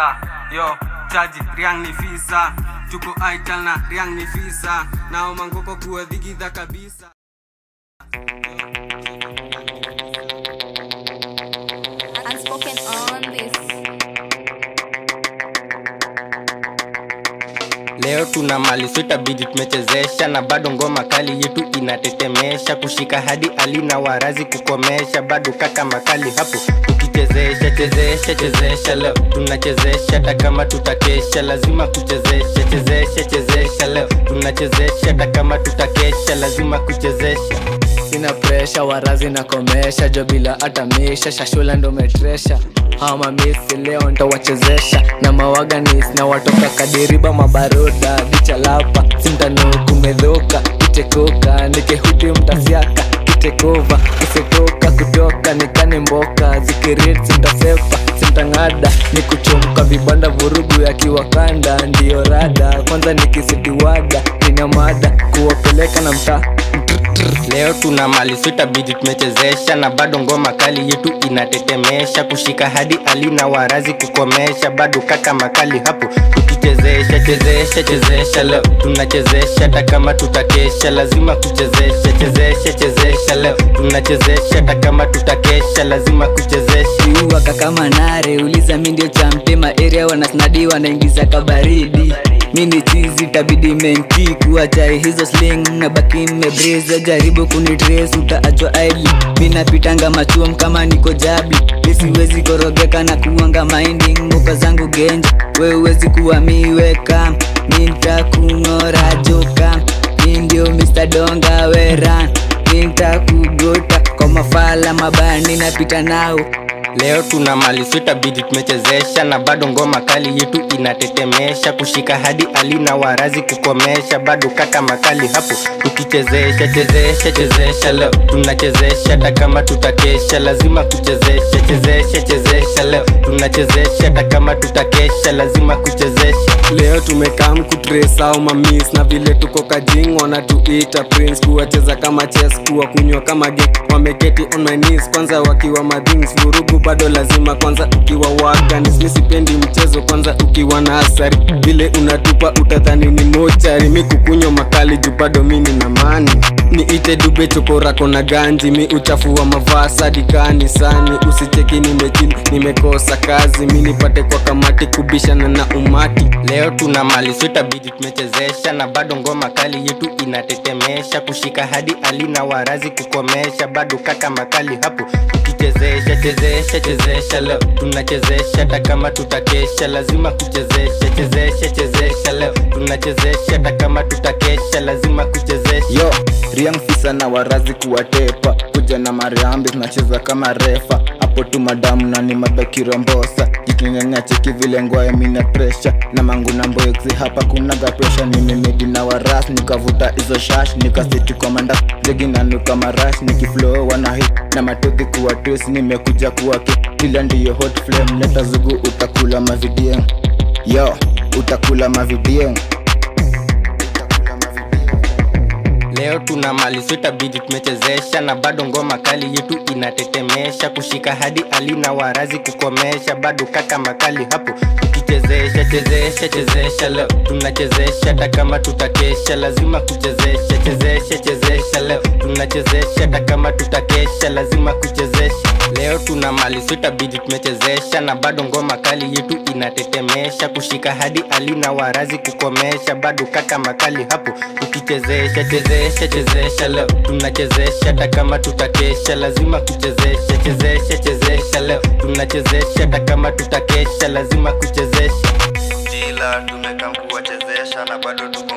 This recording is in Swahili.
visa yo chaji riang ni visa tuko aital na riang ni visa nao mangoko kuwa dhigidha kabisa Unspoken on this. leo tuna mali swetabidi tumechezesha na bado ngoma kali yetu inatetemesha kushika hadi alina warazi kukomesha bado kaka makali hapo ukichezesha chezesha chezesha leo tunachezesha hata kama tutakesha lazima kuchezesha chezesha chezesha leo tunachezesha hata kama tutakesha lazima kuchezesha sina presha warazi na komesha jo bila hata misha shashula ndo metresha hawa mamisi leo ntawachezesha na mawaganis na watoka kadiriba mabaroda bichalapa sintanukumedhoka kitekoka nikehuti mtasiaka kitekova kisetoka kutoka nikane mboka zikirit sintasepa sintang'ada ni kuchomka vibanda vurugu ya kiwakanda ndiyo rada kwanza nikisitiwaga nina mada kuwapeleka na mtaa leo tuna mali swetabidi tumechezesha na bado ngoma kali yetu inatetemesha kushika hadi alina warazi kukomesha bado kaka makali hapo tukichezesha chezesha chezesha leo tunachezesha hata kama tutakesha lazima kuchezesha chezesha chezesha leo tunachezesha hata kama tutakesha lazima kuchezesha waka kama nare uliza mi ndio champema area wanasnadi wanaingiza kabaridi mini chizi tabidi menki kuachai hizo sling na baki mebreza jaribu kunitres utaachwa aili minapitanga machuom kama niko jabi misiwezi korogeka na kuanga maindi nguka zangu genja we uwezi kuwa miweka mintakung'ora joka mi ndio mr donga weran mintakugota kwa mafala mabani napita nao leo tuna mali swetabidi tumechezesha na bado ngoma kali yetu inatetemesha kushika hadi alina warazi kukomesha bado kaka makali hapo tukichezesha chezesha chezesha leo tunachezesha hata kama tutakesha lazima kuchezesha chezesha chezesha leo tunachezesha hata kama tutakesha lazima kuchezesha leo tumekam kutrace au mamis na vile tuko kajing wanatuita prince kuwacheza kama chess kuwa kunywa kama ge wameketi on my knees kwanza wakiwa madhings vurugu bado lazima kwanza ukiwa waganis mi sipendi mchezo kwanza ukiwa na asari vile unatupa utadhani ni mochari mi kukunywa makali juu bado mini na mani niite dube chokorako na ganji mi uchafua mavaa sadi kanisani usicheki nimechili nimekosa kazi mi nipate kwa kamati kubishana na umati leo tuna mali swetabidi tumechezesha na bado ngoma kali yetu inatetemesha kushika hadi alina warazi kukomesha bado kaka makali hapo tukichezesha chezesha chezesha leo tunachezesha hata kama tutakesha lazima kuchezesha chezesha chezesha leo tunachezesha hata kama tutakesha lazima kuchezesha yo riang fisa na warazi kuwatepa kuja na mariambi tunacheza kama refa hapo tu madamu na ni madhakirombosa jikinyanya cheki vile ngwae mina presha na mangu na mboeksi hapa kunaga presha nimemedi na waras nikavuta hizo shash nikasiti kwa manda jegi nanuka marash nikiflow wanahi na matodhi kuwa twis nimekuja kuwa ki kila ndiyo hot flame leta zugu utakula mavidien yo utakula mavidien leo tuna mali swetabidi tumechezesha na bado ngoma kali yetu inatetemesha kushika hadi alina warazi kukomesha bado kaka makali hapo tukichezesha chezesha chezesha leo tunachezesha hata kama tutakesha lazima kuchezesha chezesha chezesha leo tunachezesha hata kama tutakesha lazima kuchezesha leo tuna mali swetabidi tumechezesha na bado ngoma kali yetu inatetemesha kushika hadi alina warazi kukomesha bado kaka makali hapo tukichezesha chezesha chezesha leo tunachezesha hata kama tutakesha lazima kuchezesha chezesha chezesha leo tunachezesha hata kama tutakesha lazima kuchezesha jila tumekam kuwachezesha na bado tuko